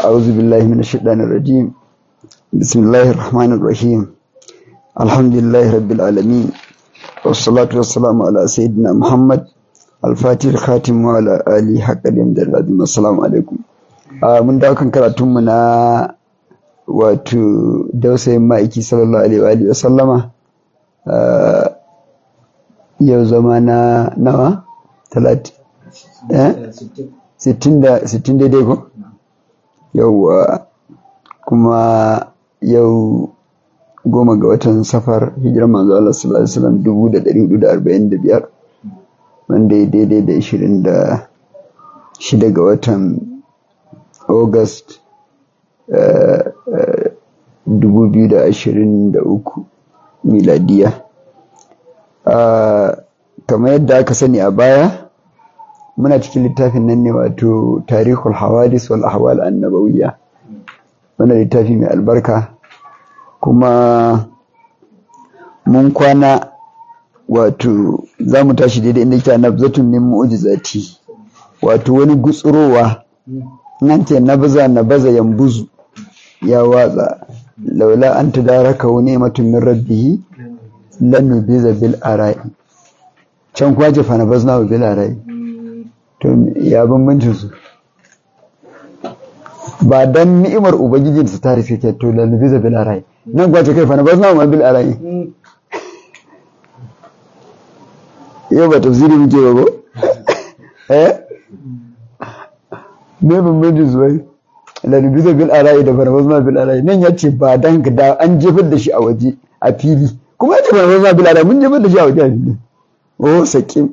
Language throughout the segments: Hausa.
أعوذ بالله من الشيطان الرجيم بسم الله الرحمن الرحيم الحمد لله رب العالمين والصلاة والسلام على سيدنا محمد الفاتح الخاتم وعلى آله حق اليمد العظيم السلام عليكم من دعوكم كراتم na wato dausayin ma'aiki sallallahu alaihi wa sallama yau zama na nawa talati sittin daidai ko yauwa kuma yau goma ga watan safar hijirar manzo Allah sallallahu alaihi wasallam dubu da ɗari hudu da arba'in da biyar wanda ya daidai da ishirin da shida ga watan august dubu biyu da ashirin da uku miladiya kamar yadda aka sani a baya muna cikin littafin nan ne wato tarihul hawadis wal ahwal annabawiyya wannan littafi mai albarka kuma mun kwana wato za mu tashi daidai inda yake nabzatun min mu'jizati wato wani gutsurowa nan ce nabza nabaza yambuzu ya watsa laula an tadaraka wa ni'matun min rabbih lan nubiza bil ara'i can kwaje fa nabazna bil ara'i to ya bambancin su ba dan ni'imar ubangiji su ta rufe ke to lallubi za bil arai nan kwace kai fa na bazna ma bil arai yau ba tafsiri muke ba ko eh me bambancin su bai lallubi za bil arai da fa na bazna bil arai nan ya ce ba dan da an jefar da shi a waje a fili kuma ya ce fa na bazna bil arai mun jefar da shi a waje a fili oh sakin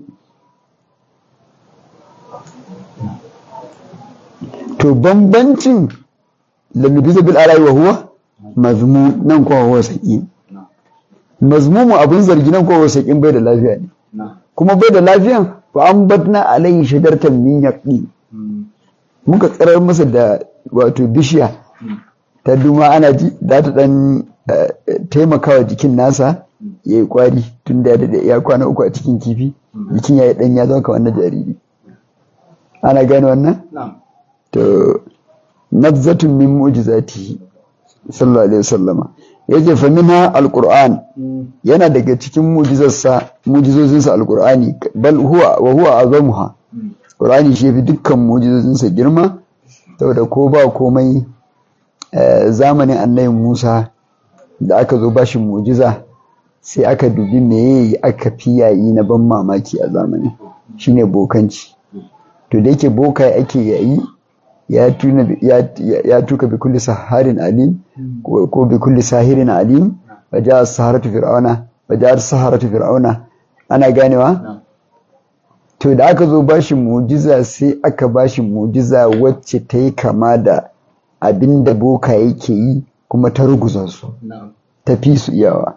to bambancin lallubi bil alai wa huwa mazmum nan ko huwa saqim mazmumu abun zargi nan ko huwa saqim bai da lafiya ne kuma bai da lafiyan fa an batna alai shajaratan min yaqin muka tsirar masa da wato bishiya ta duma ana ji za ta dan taimakawa jikin nasa ya yi kwari tun da ya kwana uku a cikin kifi jikin ya yi dan ya zama kamar na jariri ana gane wannan to nabzatun min mu'jizatihi sallallahu alaihi wasallama yace fa minha alquran yana daga cikin mu'jizarsa mu'jizozinsa alqurani bal huwa wa huwa azamuha qur'ani shi yafi dukkan mu'jizozinsa girma saboda ko ba komai zamanin annabi Musa da aka zo bashi mu'jiza sai aka dubi meye aka fi yayi na ban mamaki a zamanin shine bokanci to da yake bokai ake yayi ya tuka bi kulli saharin alim ko bi kulli sahirin alim wa ja'a saharatu fir'auna wa ja'a saharatu fir'auna ana ganewa to da aka zo bashi mujiza sai aka bashi mujiza wacce ta yi kama da abinda boka yake yi kuma ta ruguza su ta fi su iyawa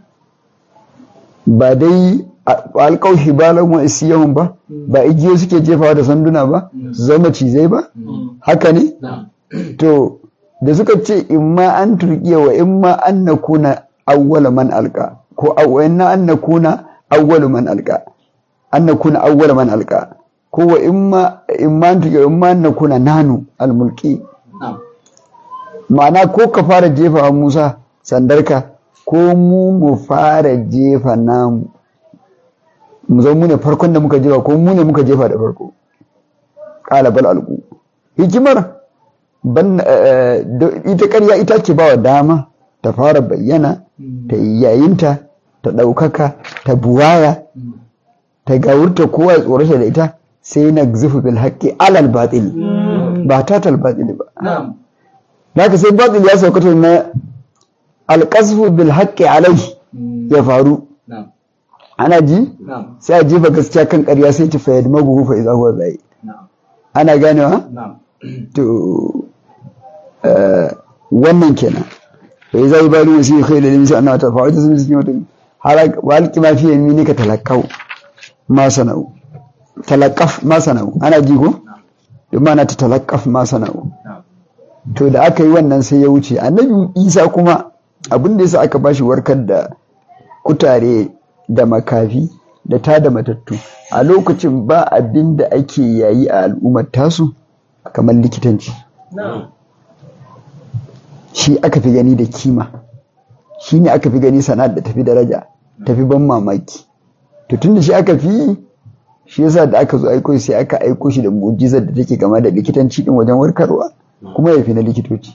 ba dai alƙau hibalan wa isiyawan ba ba igiyo suke jefawa da sanduna ba su zama cizai ba haka ne to da suka ce imma an turkiya wa imma an na kuna awwala man alka ko awwaina an na kuna awwalu man alka an na kuna awwala man alka ko wa imma imma an turkiya imma an na kuna nanu almulki ma'ana ko ka fara jefawa Musa sandarka ko mu mu fara jefa namu mu zama mu ne farkon da muka jefa ko mu ne muka jefa da farko ƙala bal alƙu hikimar ban ita ƙarya ita ce bawa dama ta fara bayyana ta yayinta ta ɗaukaka ta buwaya ta gawurta kowa ya tsorata da ita sai na zufu bil haƙƙi alal batil ba ta tal batil ba haka sai batil ya saukata na alƙasfu bil haƙƙi alai ya faru ana ji sai a jefa gaskiya kan ƙarya sai ta fayyad magugu fa iza huwa zai ana ganewa to wannan kenan fa iza yi bari wasu yi khairu limsi annawa ta fa'ita sun cikin wata walki ma fi yammi ne ka talakkau ma sana'u talakkaf ma sana'u ana ji ko don mana ta talakkaf ma sana'u to da aka yi wannan sai ya wuce annabi isa kuma abin da yasa aka bashi warkar da kutare da makafi da ta da matattu a lokacin ba abin da ake yayi a al'ummar tasu kamar likitanci shi aka fi gani da kima shi ne aka fi gani sana'ar da tafi daraja tafi ban mamaki to tun da shi aka fi shi yasa da aka zo aiko sai aka aiko shi da mu'jizar da take gama da likitanci din wajen warkarwa kuma ya fi na likitoci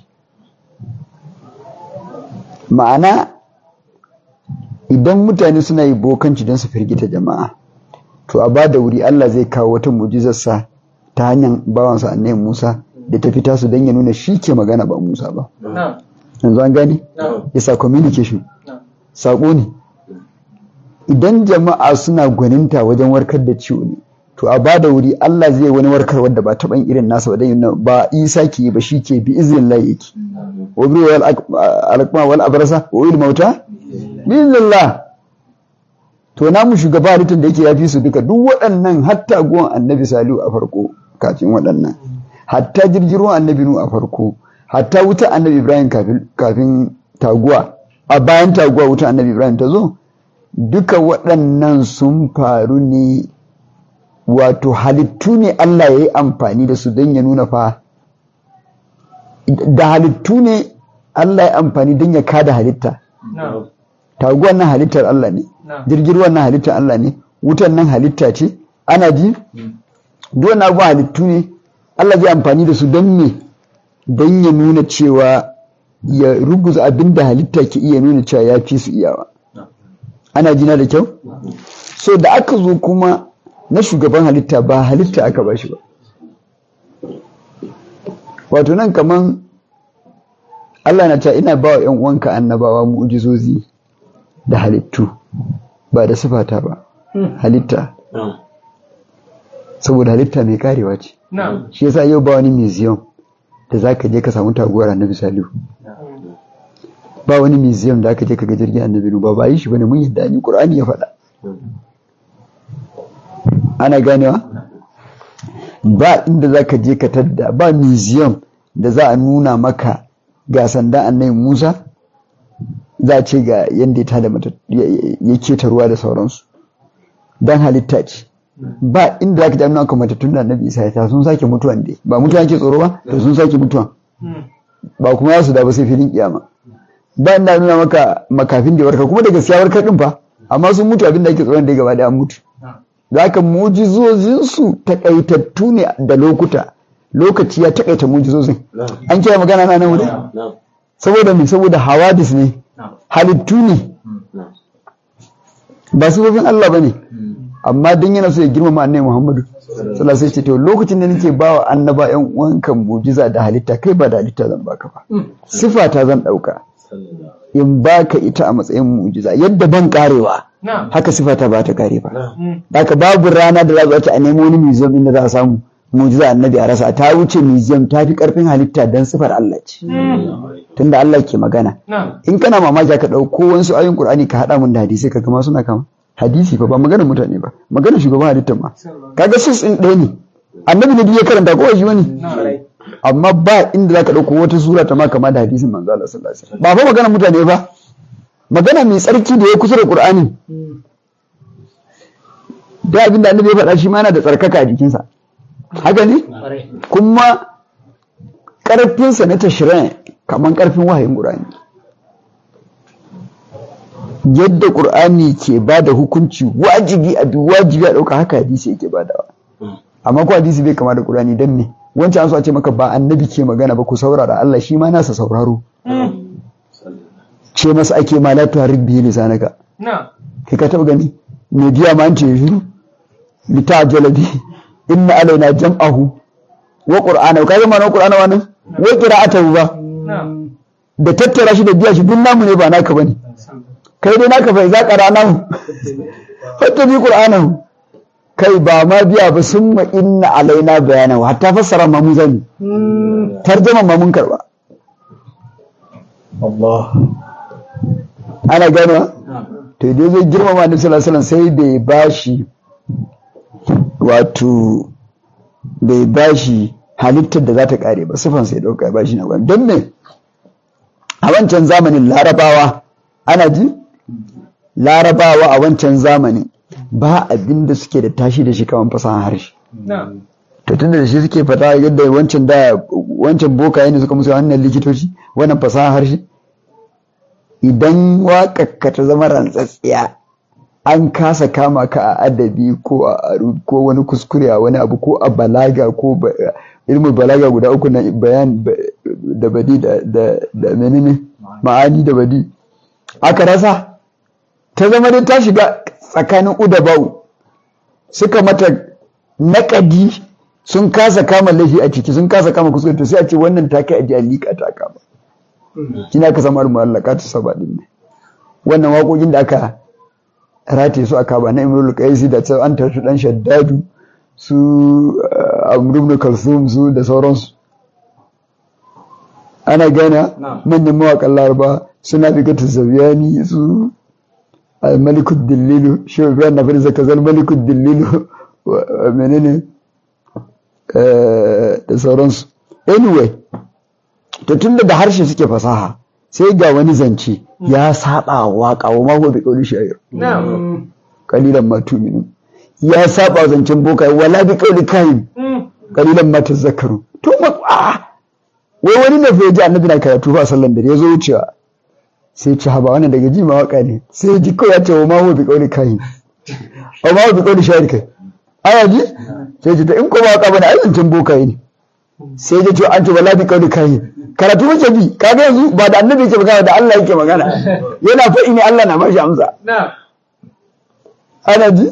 ma'ana idan mutane suna yi bokanci don su firgita jama'a to a ba da wuri Allah zai kawo wata mu'jizarsa ta hanyar bawansa annabi Musa da ta fita su don ya nuna shi ke magana ba Musa ba yanzu an gane yasa communication sako ne idan jama'a suna gwaninta wajen warkar da ciwo ne to a ba da wuri Allah zai wani warkar wadda ba taɓan irin nasa ba dan ba isa ke ba shi ke bi izinin Allah yake wa bi wal alqma wal abrasa wa il mauta biiznillah to na mu shugaba halittar da yake yafi su duka duk waɗannan hatta guwan annabi salihu a farko kafin waɗannan hatta jirgin ruwan annabi nu a farko hatta wuta annabi ibrahim kafin taguwa a bayan taguwa wuta annabi ibrahim ta zo duka waɗannan sun faru ne wato halittu ne Allah ya yi amfani da su don ya nuna fa da halittu ne Allah ya amfani don ya kada halitta taguwan nan halittar Allah ne jirgin ruwan nan halittar Allah ne wutan nan halitta ce ana ji duk wannan abubuwa halittu ne Allah zai amfani da su don me don ya nuna cewa ya ruguza abin da halitta ke iya nuna cewa ya fi su iyawa ana jina da kyau so da aka zo kuma na shugaban halitta ba halitta aka ba shi ba wato nan kaman Allah na ta ina ba wa ‘yan uwanka annabawa mu'ujizozi da halittu ba da sifata ba halitta saboda halitta mai karewa ce shi yasa yau ba wani museum da za ka je ka samu taguwar annabi salihu ba wani museum da aka je ka ga jirgin annabi ba ba yi shi bane mun yadda ni qur'ani ya faɗa ana ganewa ba inda za ka je ka tadda ba museum da za a nuna maka ga sandan annabi musa za a ce ga yadda ta da mata ya keta ruwa da sauransu don halitta ce ba inda za ka jami'a kan matattun da annabi isa ta sun sake mutuwan dai ba mutuwa ke tsoro ba to sun sake mutuwan ba kuma ya su da ba sai filin kiyama ba inda nuna maka makafin da warkar kuma da gaskiya warkar din fa amma sun mutu abin da ake tsoron da gaba da an mutu za ka mujizozinsu takaitattu ne da lokuta lokaci ya takaita mujizozin an kira magana na nan wuri saboda me saboda hawadis ne halittu ne ba sifofin Allah ba ne amma don yana so ya girmama annabi Muhammadu sallallahu alaihi ce to lokacin da nake bawa annaba yan uwanka mujiza da halitta kai ba da halitta zan baka ba sifa ta zan dauka in baka ita a matsayin mujiza yadda ban karewa haka sifa ta ba ta kare ba haka babu rana da za ta a nemo wani museum inda za a samu mujiza annabi a rasa ta wuce museum ta fi karfin halitta dan sifar Allah ce tunda Allah ke magana in kana mamaki ka dauko wasu ayoyin Qur'ani ka hada mun da hadisi ka kama suna kama hadisi fa ba magana mutane ba magana shugaban halittar ma kaga sus din ɗaya ne annabi ne ya karanta ko shi wani amma ba inda zaka dauko wata sura ta ma kama da hadisin manzo Allah sallallahu alaihi wasallam ba fa magana mutane ba magana mai tsarki da ya kusa da Qur'ani da abin da annabi ya faɗa shi ma yana da tsarkaka a jikinsa haka ne kuma ƙarfinsa na tashirin kamar ƙarfin wahayin ƙur'ani yadda ƙur'ani ke ba da hukunci wajibi a bi wajibi a ɗauka haka hadisi yake badawa amma ko hadisi bai kama da ƙur'ani don me wancan an so a ce maka ba annabi ke magana ba ku saurara Allah shi ma nasa sauraro ce masa ake ma la tuharrik bihi lisanaka kai ka taba gani me biya ma an ce shiru litajala bi inna alaina jam'ahu wa qur'ana ka zama na qur'ana wannan wa qira'atahu ba da tattara shi da biya shi duk namu ne ba naka bane kai dai naka fa za qara'nahu hatta bi qur'anahu kai ba ma biya ba summa inna alaina bayanahu hatta fassara ma mu zani tarjuma ma mun karba Allah ana gano to dai zai girmama annabi sallallahu alaihi sai bai bashi wato bai bashi halittar da za ta kare ba sifan sai dauka bashi na gwamnati don me a wancan zamanin larabawa ana ji larabawa a wancan zamanin ba abin da suke da tashi da shi kamar fasahan harshe to tunda da shi suke fata yadda wancan da wancan bokaye ne suka musu wannan likitoci wannan fasaha harshe idan waƙarka ta zama rantsatsiya an kasa kama ka a adabi ko a ko wani kuskure a wani abu ko a balaga ko ilmin balaga guda uku na bayan da badi da menene ma'ani da badi aka rasa ta zama dai ta shiga tsakanin uda bau suka mata naƙadi sun kasa kama laifi a ciki sun kasa kama kuskure to sai a ce wannan ta kai a alika ta kama shi aka samu al-mu'allaka ta saba din ne wannan waƙoƙin da aka rataye su a kaba na imrul qaisi da an tarshi dan shaddadu su amr ibn kalsum su da sauransu ana gana manyan mawaƙan laraba suna bigatu zabiyani su malikud dillilu shi ibrahim na fari zaka zan malikud dillilu menene da sauransu anyway to tunda da harshe suke fasaha sai ga wani zance ya saba wa waka wa mako bi kauli shayar kalilan ma tuminu ya saba zancen boka wala bi kauli kahin kalilan ma tazakkaru to ma wai wani ne fa ji annabi na karatu fa sallan da ya zo wucewa sai ci haba wannan daga ji ma waka ne sai ji kawai ya ce wa mako bi kauli kahin wa mako bi kauli shayar kai aya ji sai ji ta in ko waka bane ai zancen boka ne sai ya ce an ce wala bi kauli kahin karatu muke bi kaga yanzu ba da annabi yake magana da Allah yake magana yana faɗi ne Allah na bashi amsa ana ji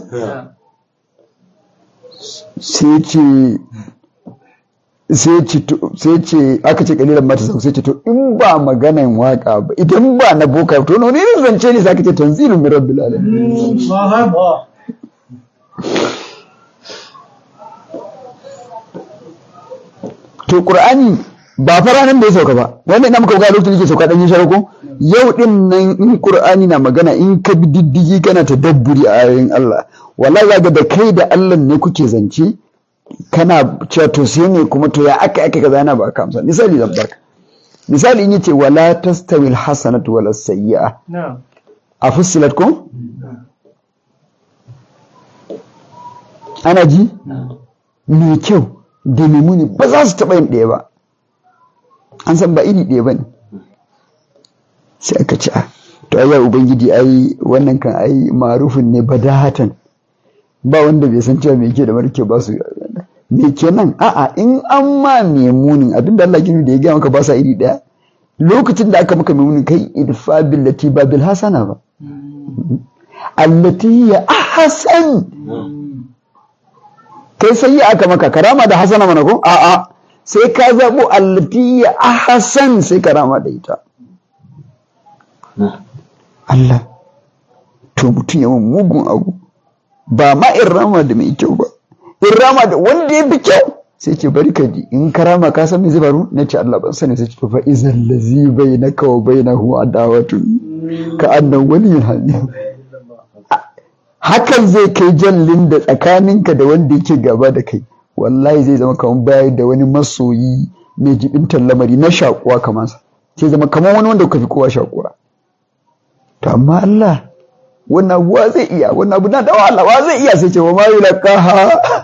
sai ce sai ce sai ce aka ce kalilan mata sai ce to in ba maganan waka ba idan ba na boka to ne zance ne sai ka ce tanzilun min rabbil alamin to qur'ani ba fa ranar da ya sauka ba wanda ina muka ga lokacin da yake sauka dan yin sharako yau din nan in qur'ani na magana in ka bi diddigi kana tadabburi a ayoyin Allah wallahi zaka da kai da Allah ne kuke zance kana cewa to sai ne kuma to ya aka aka kaza yana baka amsa misali zan baka misali in yace wala tastawi alhasanatu wala sayyi'a a fussilat ko ana ji mai kyau da mai muni ba za su taɓa yin ɗaya ba an san ba iri ɗaya ba ne sai aka ci a to ai ubangiji ai wannan kan ai marufin ne badahatan ba wanda bai san cewa me yake da marke ba su me kenan a'a in an ma mai munin abinda Allah gini da ya gaya maka ba sa iri ɗaya lokacin da aka maka mai munin kai idfa billati ba bil hasana ba allati ya ahsan kai sai aka maka karama da hasana mana ko a'a sai ka zaɓo allatiya a Hassan sai ka rama da ita. Allah, to mutum yawan mugun abu, ba ma in rama da mai kyau ba, in rama da wanda ya fi kyau sai ce bari ka ji in ka rama ka san me zai faru na ce Allah ban sani sai ce to fa izan lazi bai na kawo bai na huwa adawatu ka annan wani hannu. Hakan zai kai jallin da tsakaninka da wanda yake gaba da kai. wallahi zai zama kamar bayar da wani masoyi mai jibintar lamari na shakuwa kamar sa sai zama kamar wani wanda kuka fi kowa shakuwa to amma Allah wannan abuwa zai iya wannan abu na da wahala wa zai iya sai ce wa ma yulqaha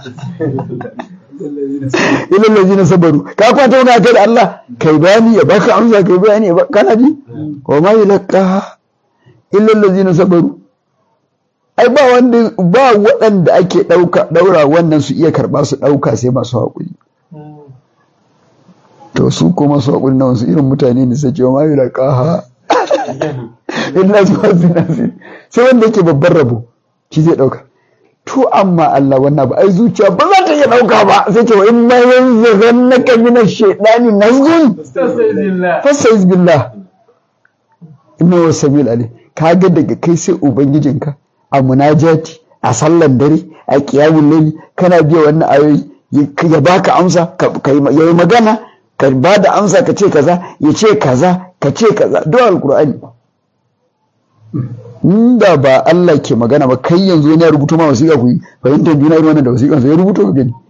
ila allazina sabaru ka kwanta wani kai da Allah kai bayani ya baka amsa kai bayani ya baka kana ji wa ma yulqaha illa allazina sabaru ai ba wanda ba waɗanda ake ɗauka ɗaura wannan su iya karɓa su ɗauka sai masu haƙuri to su ko masu haƙuri na wasu irin mutane ne sai cewa ma yi laƙaha illa su masu nasi sai wanda yake babban rabo shi zai ɗauka to amma Allah wannan ba ai zuciya ba za ta iya ɗauka ba sai cewa in ma yanzu zan na kamina shaidani nazgun fastaiz billah inna wa sabil ali kaga daga kai sai ubangijinka a munajati a sallan dare a kiyamun laili kana biya wannan ayoyi ya baka amsa ya yi magana ka ba da amsa ka ce kaza ya ce kaza ka ce kaza duk alkur'ani inda ba Allah ke magana ba kai yanzu wani ya rubuto ma wasiƙa ku yi fahimtar juna irin wannan da wasiƙansa ya rubuto ka gani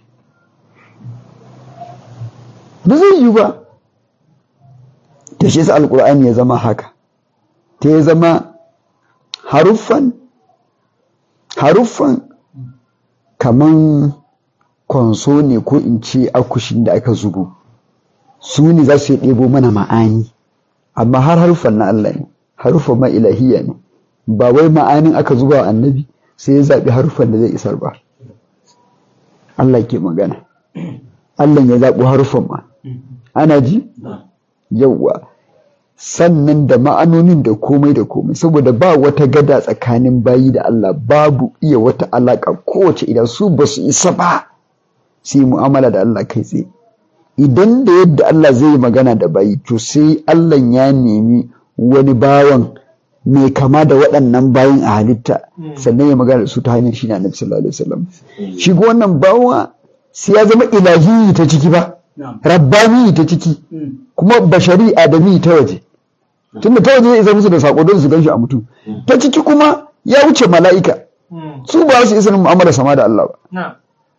ba zai yi ba ta shi sa alkur'ani ya zama haka ta ya zama haruffan haruffan kaman konso ne ko in ce akushin da aka zubo su ne za su yi ɗebo mana ma'ani amma har haruffan na Allah ne haruffan ma ilahiyya ne ba wai ma'anin aka zuba wa annabi sai ya zaɓi haruffan da zai isar ba Allah ke magana Allah ya zaɓi haruffan ma ana ji yauwa sannan da ma'anonin da komai da komai saboda ba wata gada tsakanin bayi da Allah babu iya wata alaƙa kowace idan su ba su isa ba su yi mu'amala da Allah kai tsaye idan da yadda Allah zai yi magana da bayi to sai Allah ya nemi wani bawan mai kama da waɗannan bayin a halitta sannan ya magana da su ta hanyar shi ne annabi sallallahu alaihi wasallam shi ko wannan bawa sai ya zama ilahi ta ciki ba rabbani ta ciki kuma bashari adami ta waje tunda ta waje zai isa musu da sako don su ganshi a mutum ta ciki kuma ya wuce mala'ika su ba su isa mu'amala sama da Allah ba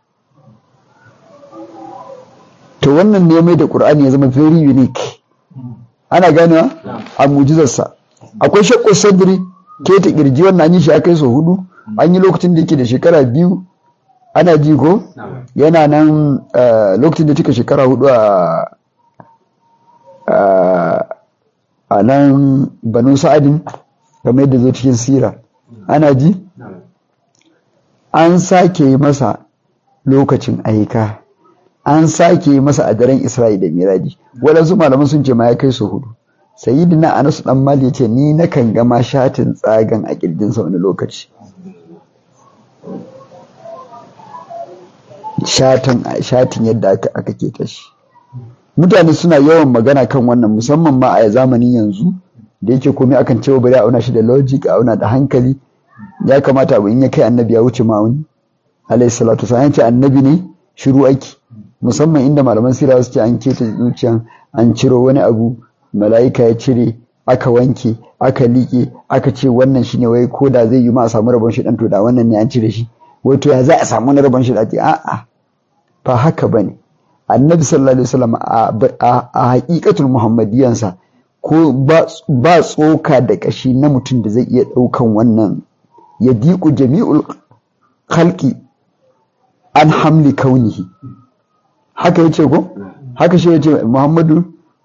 to wannan ne mai da Qur'ani ya zama very unique ana ganewa a mujizarsa akwai shakku sadri ke ta kirji wannan an yi shi akai so hudu an yi lokacin da yake da shekara biyu ana ji ko yana nan lokacin da take shekara hudu a a nan banu sa'adin kamar yadda zo cikin sira ana ji an sake masa lokacin aika an sake masa a daren isra'i da miraji waɗansu malaman sun ce ma ya kai su hudu sayyidina anas dan mali ya ce ni na kan gama shatin tsagan a kirjinsa wani lokaci shatin yadda aka keta shi mutane suna yawan magana kan wannan musamman ma a zamanin yanzu da yake komai akan cewa bari a auna shi da logic a auna da hankali ya kamata abu in ya kai annabi ya wuce ma'auni alayhi salatu wasallam ce annabi ne shiru aiki musamman inda malaman sira su ce an keta zuciyan an ciro wani abu mala'ika ya cire aka wanke aka liƙe aka ce wannan shine wai ko da zai yi ma a samu rabon shi dan to da wannan ne an cire shi wai to ya za a samu na rabon shi da a'a ba haka bane annabi sallallahu alaihi wasallam a haƙiƙatul muhammadiyansa ko ba tsoka da ƙashi na mutum da zai iya ɗaukan wannan ya diku jami'ul khalqi an hamli kaunihi haka yace ko haka shi yace muhammadu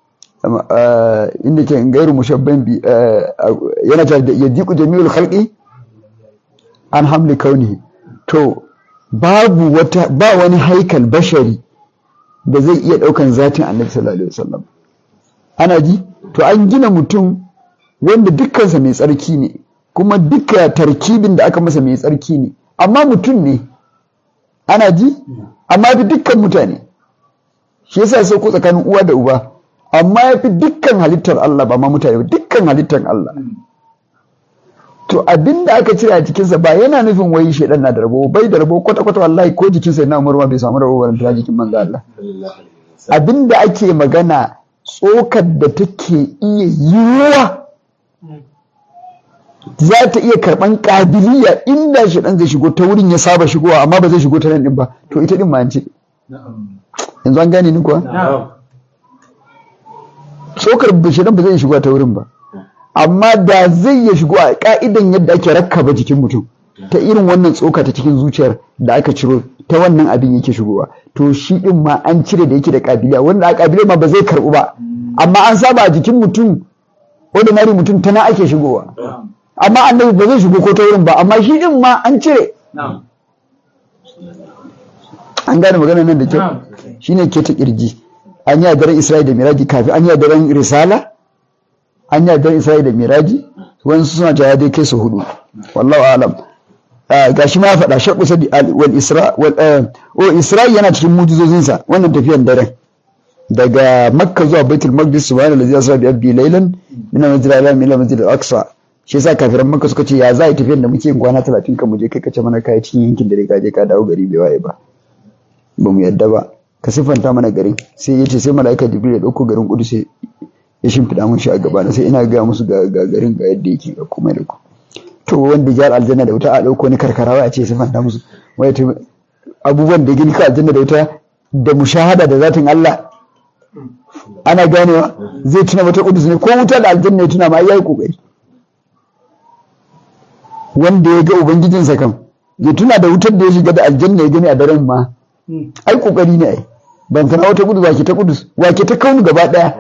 inda ke gairu mushabban bi yana ta ya diku jami'ul khalqi an hamli kaunihi to babu wata ba wani haikal bashari da zai iya ɗaukan zatin annabi sallallahu alaihi wasallam ana ji to an gina mutum wanda dukkansa mai tsarki ne kuma duka tarkibin da aka masa mai tsarki ne amma mutum ne ana ji amma fi dukkan mutane shi yasa sai ko tsakanin uwa da uba amma ya fi dukkan halittar Allah ba ma mutane ba dukkan halittar Allah to abin da aka cire a jikinsa ba yana nufin wai shaidan na da rabo bai da rabo kwata kwata wallahi ko jikinsa yana umar ma bai samu rabo ba ta jikin manzo Allah abin da ake magana tsokar da take iya yiwuwa za ta iya karban kabiliya inda shaidan zai shigo ta wurin ya saba shigowa amma ba zai shigo ta nan din ba to ita din ma an ce yanzu an gane ni kuwa tsokar shaidan ba zai shigo ta wurin ba amma da zai ya shigo a ka'idan yadda ake rakkaba jikin mutum ta irin wannan tsoka ta cikin zuciyar da aka ciro ta wannan abin yake shigowa to shi din ma an cire da yake da kabiliya wanda a kabiliya ma ba zai karbu ba amma an saba a jikin mutum ordinary mutum tana ake shigowa amma annabi ba zai shigo ko ta wurin ba amma shi din ma an cire an gane magana nan da kyau shine ke ta kirji an yi daren isra'i da miraji kafin an yi daren risala an yi daren isra'i da miraji wani suna jaya dai kai su hudu wallahu alam gashi ma faɗa shaƙu sadi wal isra wal o isra'i yana cikin mujizozinsa wannan tafiyan daren daga makka zuwa baitul maqdis subhanahu allazi asra bi abdi laylan min al-masjid al-haram ila masjid al-aqsa shi yasa kafiran makka suka ce ya za yi tafiyan da muke yin kwana 30 kan mu je kai kace mana kai cikin yankin da ka je ka dawo gari bai waye ba ba mu yadda ba ka siffanta mana garin sai yace sai mala'ika jibril ya dauko garin kudus ya shimfiɗa mun shi a gaba sai ina gaya musu ga garin ga yadda yake ga kuma da ku to wanda jihar aljanna da wuta a ɗauko ni karkarawa a ce su fanta musu wai abubuwan da gini ka aljanna da wuta da mushahada da zatin Allah ana ganewa zai tuna wata kudus ne ko wuta da aljanna ya tuna ma yayi kokari wanda ya ga ubangijinsa kam ya tuna da wutar da ya shiga da aljanna ya gani a daren ma ai kokari ne ai ban tana wata kudus wake ta kudus wake ta kaunu gaba daya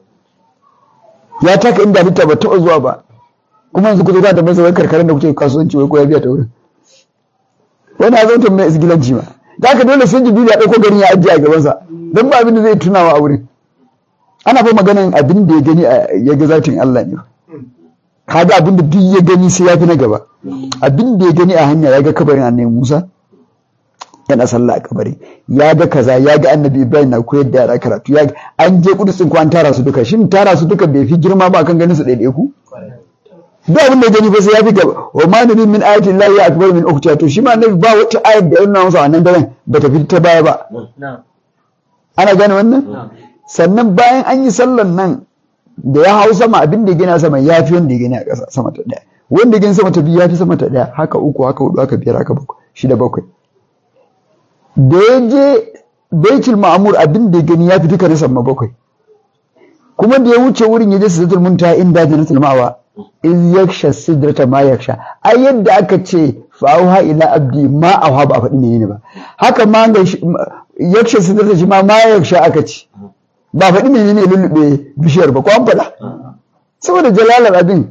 ya taka inda halitta ba taɓa zuwa ba kuma yanzu ku zo da masa wai karkarar da kuke kasuwanci wai ko ya biya ta wurin wani a zautar mai isgilanci ma da haka dole sai jibril ya ɗauko garin ya ajiye a gabansa don ba abin da zai tunawa a wurin ana fa maganin abin da ya gani ya ga zatin Allah ne kaga abin da duk ya gani sai ya fi na gaba abin da ya gani a hanya ya ga kabarin annabi Musa yana sallah a kabari ya ga kaza ya ga annabi Ibrahim na koyar da yara karatu ya an je kudusin ko an tara su duka shin tara su duka bai fi girma ba kan ganin su ɗaiɗai ku duk abin da ya gani ba sai ya fi gaba wa ma nabi min ayatin lahi ya akbar min ukhtiya to shi ma annabi ba wata ayat da ya nuna masa wannan daren ba ta fi ta baya ba ana gane wannan sannan bayan an yi sallan nan da ya hau sama abin da ya gina sama ya fi wanda ya gani a ƙasa sama ta ɗaya wanda ya gani sama ta biyu ya fi sama ta ɗaya haka uku haka hudu haka biyar haka bakwai shida bakwai da ya je baitul ma'amur abin da ya gani ya fi duka na sama bakwai kuma da ya wuce wurin ya je sidratul muntaha inda jannatul ma'wa iz yaksha sidrata ma yaksha ai yadda aka ce fa'auha ila abdi ma auha ba a faɗi menene ba haka ma ga yaksha sidrata shi ma ma yaksha aka ce ba faɗi menene lullube bishiyar ba ko an faɗa saboda jalalar abin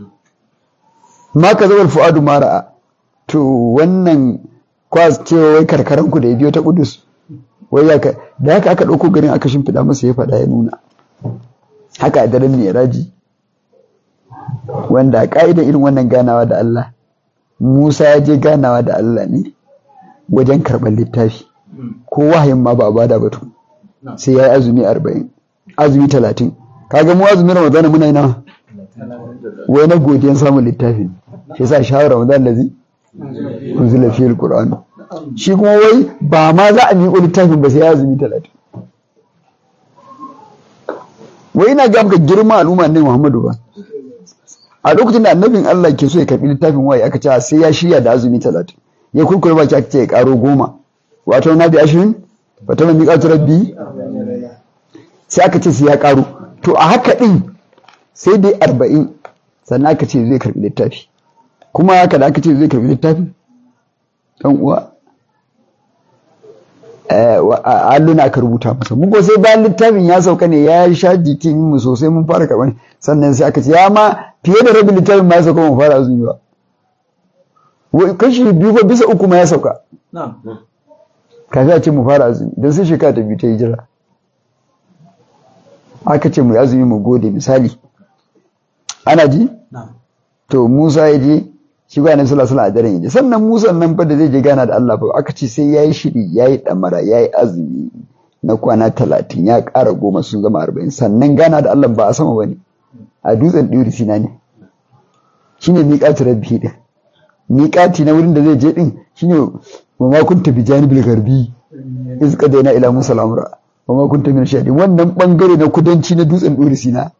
ma ka zawar fu'adu mara'a to wannan kwas cewa wai karkaran ku da ya biyo ta kudus wai ya ka da haka aka ɗauko garin aka shimfiɗa masa ya faɗa ya nuna haka a daren raji wanda a ƙa'idan irin wannan ganawa da Allah Musa ya je ganawa da Allah ne wajen karɓar littafi ko wahayin ma ba a bada batu sai ya yi azumi arba'in azumi talatin kaga mu azumi ramadan muna yi nawa wai na godiyan samun littafin shi sa shahar ramadan da zai unzila fi alquran shi kuma wai ba ma za a miƙo littafin ba sai ya azumi talatin wai ina ga maka girma al'umma ne Muhammadu ba a lokacin da annabin Allah ke so ya karbi littafin waye aka ce sai ya shirya da azumi talatin ya kurkure baki aka ce ya karo goma wato na bi ashirin wata na miƙatu rabbi sai aka ce sai ya karo to a haka din sai dai arba'in sannan aka ce zai karbi littafi kuma haka da aka ce zai karbi littafi dan uwa alluna aka rubuta masa mun sai bayan littafin ya sauka ne ya sha jikin mu sosai mun fara karɓar sannan sai aka ce ya ma fiye da rabin littafin ma ya sauka mun fara azumi ba kashi biyu ba bisa uku ma ya sauka kafin a ce mu fara azumi don sai shekara ta biyu ta hijira aka ce mu yi azumi mu gode misali ana ji to musa ya je shi ga annabi sallallahu alaihi a daren yaje sannan musa nan fa da zai je gana da Allah fa aka ce sai yayi shiri yayi damara yayi azumi na kwana talatin ya ƙara goma sun zama arba'in sannan gana da Allah ba a sama bane a dutsen ɗuri sina ne shine miƙatu rabbi din miƙati na wurin da zai je din shine wa ma kunta bi janibil garbi iz qadaina ila musa al-amra wa ma kunta min shahidin wannan bangare na kudanci na dutsen ɗuri sina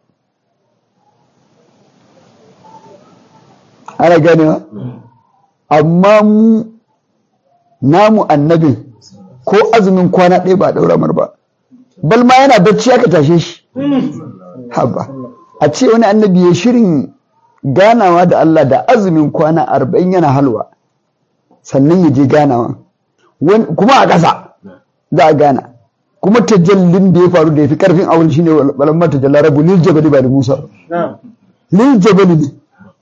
ana ganewa amma mu namu annabin ko azumin kwana ɗaya ba a ɗaura mar ba bal ma yana bacci aka tashe shi haba a ce wani annabi ya shirin ganawa da Allah da azumin kwana arba'in yana halwa sannan ya je ganawa kuma a ƙasa za a gana kuma tajallin da ya faru da ya fi ƙarfin awul shine balamma tajalla rabu lil jabali ba da musa lil jabali ne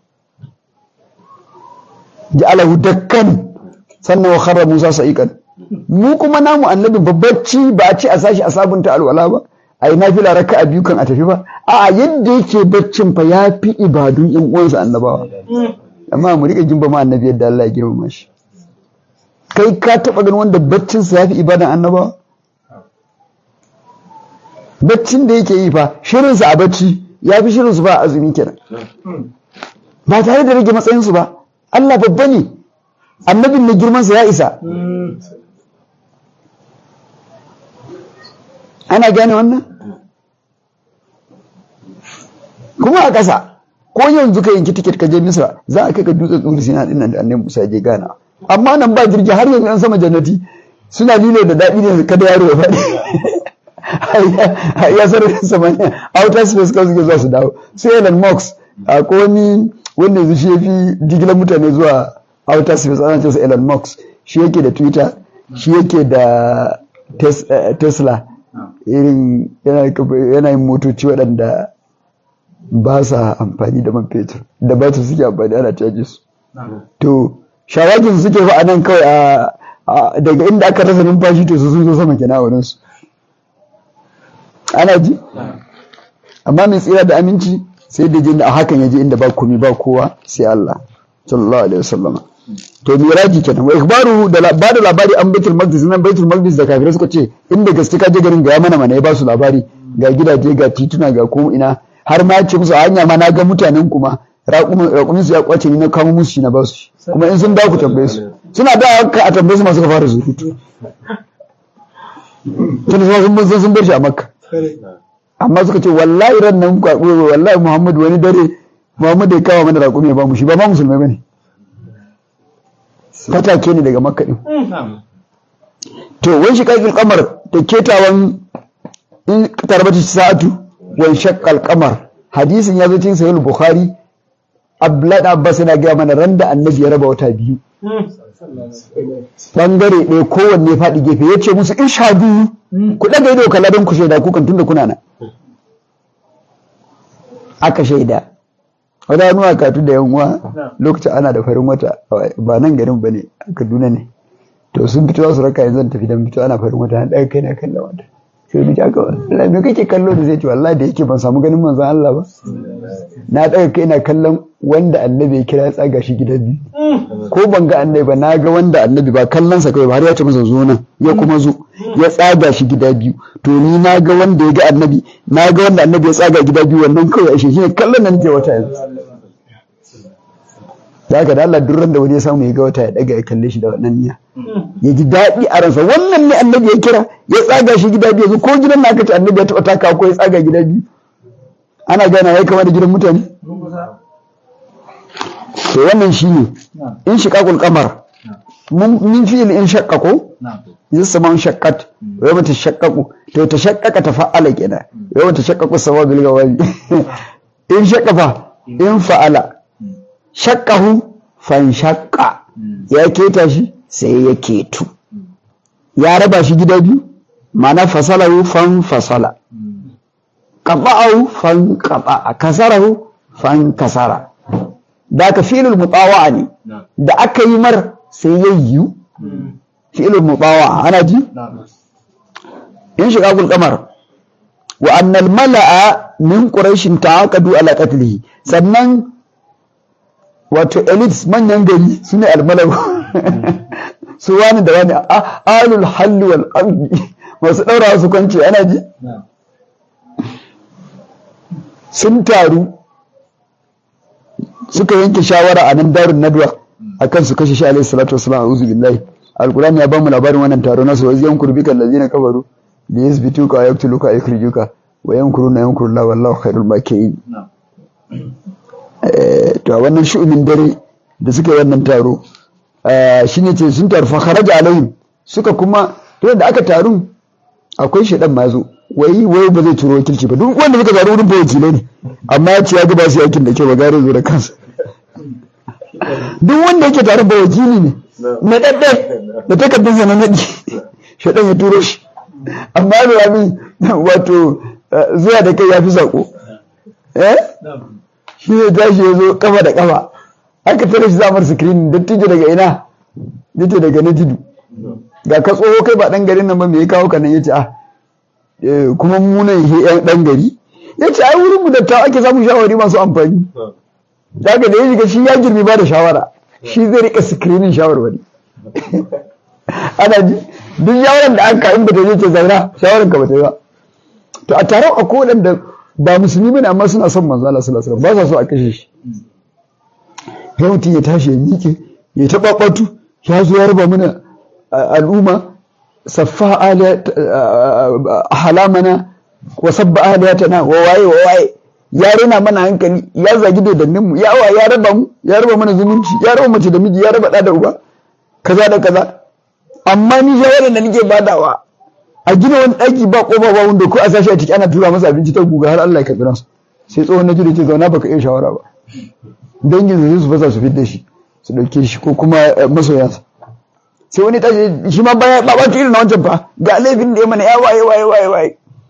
ja'alahu dakkan sannan wa kharra Musa sa'iqan mu kuma namu annabi babbaci ba a ce a sashi a sabunta alwala ba ai nafila raka'a biyu kan a tafi ba a'a yadda yake baccin fa yafi ibadun yan uwansa annabawa amma mu rika jin ba ma annabi yadda Allah ya girmama shi kai ka taba ganin wanda baccin sa yafi ibadan annabawa baccin da yake yi fa shirin sa a bacci yafi shirin su ba azumi kenan ba tare da rage matsayin su ba Allah babba ne annabin na girmansa ya isa ana gane wannan kuma a ƙasa ko yanzu ka yanki tiket ka je misra za a kai ka dutsen tsuri sina din nan da annabi musa je gana amma nan ba jirgi har yanzu an sama jannati suna lilo da daɗi ne kada yaro ya faɗi ya sararin samaniya outer space kawai suke zuwa su dawo sai Elon Musk ko wani wanda yanzu shi ya fi jigilar mutane zuwa outer space ana ce Elon Musk shi yake da Twitter shi yake da Tesla irin yana yin motoci waɗanda ba sa amfani da man fetur da ba su suke amfani ana caji su to shawagin suke fa nan kawai a daga inda aka rasa numfashi to su sun zo sama kenan a wurin su ana ji amma mai tsira da aminci sai da jin a hakan yaje inda ba komai ba kowa sai Allah sallallahu alaihi wasallam to miraji kenan wa ikhbaru da ba da labari an baitul maqdis nan baitul maqdis da kafirai suka ce inda gaske ka je garin ga mana mana ya ba su labari ga gidaje ga tituna ga ko ina har ma ce musu hanya ma na ga mutanen kuma raƙumin su ya kwace ni na kamo musu shi na ba su kuma in sun dawo ku tambaye su suna da ka a tambaye su masu ka fara surutu tun sun sun sun bar shi a makka amma suka ce wallahi ran nan kwaɓo wallahi muhammadu wani dare muhammadu ya kawo mana raƙumi ya ba mu shi ba ma musulmai bane fatake ne daga makka din to wani shi kaikil kamar da ketawan in tarbata sa'atu wani shakkal kamar hadisin ya zo cikin sahih bukhari abdullahi abbas yana gaya mana ran da annabi ya raba wata biyu bangare ɗaya kowanne faɗi gefe ya ce musu in sha biyu ku ɗaga ido kalla don ku shaida kukan tunda kuna nan aka shaida wata nuwa katu da yanwa lokacin ana da farin wata ba nan garin ba ne a kaduna ne to sun fito za su raka yanzu tafi don fito ana farin wata na ɗaga kai na kallon wata sai mu aka Allah me kake kallo da zai ce wallahi da yake ban samu ganin manzon Allah ba na ɗaga kai na kallon wanda annabi ya kira ya tsaga shi gida biyu ko ban ga annabi ba na ga wanda annabi ba kallon sa kawai ba har ya ce masa zo nan ya kuma zo ya tsaga shi gida biyu to ni na ga wanda ya ga annabi na ga wanda annabi ya tsaga gida biyu wannan kawai ashe shi ne kallon nan ke wata yanzu da haka da Allah durran da wani ya samu ya ga wata ya daga ya kalle shi da wannan niyya ya ji daɗi a ransa wannan ne annabi ya kira ya tsaga shi gida biyu ko gidan na aka ce annabi ya taɓa taka ko ya tsaga gida biyu ana gana ya kama da gidan mutane to wannan shi ne in shiƙaƙul kamar min fi'il in shakka ko yin saman shakkat yau mata shakkaku to ta shakkaka ta fa'ala kenan yau mata shakkaku sama bil gawabi in shakka fa in fa'ala shakkahu fan shakka ya keta shi sai ya ketu ya raba shi gida biyu ma'ana fasalahu fan fasala qata'ahu fan qata'a kasarahu fan kasara da ka filul mutawa'a ne da aka yi mar sai ya yiwu fi'ilul mutawa'a ana ji in shiga gul kamar wa annal mala'a min quraishin ta'aqadu ala qatlihi sannan wato elites manyan gari sune almalau su wani da wani alul halli wal aqdi masu daura su kwance ana ji sun taru suka yanke shawara a nan darun nadwa akan su kashe shi alaihi salatu wassalam a'udhu billahi alquran ya bamu labarin wannan taro nasu wa yan kurbika allazina kafaru li yasbituka wa yaqtuluka wa yukhrijuka wa yankuruna yankurullah wallahu khairul makirin eh to wannan shu'umin dare da suka yi wannan taro shine ce sun taru fa kharaja alaihim suka kuma to da aka taru akwai shedan ma zo wai wai ba zai turo wakilci ba duk wanda suka zaru wurin ba wakilai ne amma ya ce ya ga ba su yakin da ke ba gare zo da kansa duk wanda yake tare ba wakili ne na ɗaɗɗe da takardar sa na naɗi shaɗan ya turo shi amma da abin wato zuwa da kai ya fi saƙo eh shi ne tashi ya zo kafa da kafa aka tare shi zamar sikirini dattijo daga ina yace daga na tudu ga ka tsoho kai ba ɗan garin nan ba me ya kawo ka nan yace ah kuma munan yan ɗan gari yace ai wurin mu dattawa ake samun shawari masu amfani daga da ya shiga shi ya girmi ba da shawara shi zai rika sikirinin shawarwari ana ji duk shawarar da aka in bata je ce zauna shawarar ka bata yi ba to a taron a kodan da ba musulmi bane amma suna son manzo Allah sallallahu alaihi wasallam ba sa so a kashe shi ya mutum ya tashi ya miƙe ya taɓa ɓatu ya zo ya raba mana al'umma saffa halamana wa sabba aliyatana wa waye wa waye ya rena mana hankali ya zagi dodannin mu ya ya raba mu ya raba mana zumunci ya raba mace da miji ya raba da da uba kaza da kaza amma ni shawarar da nake badawa a gina wani daki ba kofa ba wanda ko a sashi a ciki ana tura masa abinci ta guga har Allah ya karbi ransa sai tsohon na ce zauna baka iya shawara ba dangin su fasa su fidda shi su dauke shi ko kuma masoyansa sai wani tashi shi ma baya ba ba irin na wancan fa ga laifin da ya mana ya waye waye waye waye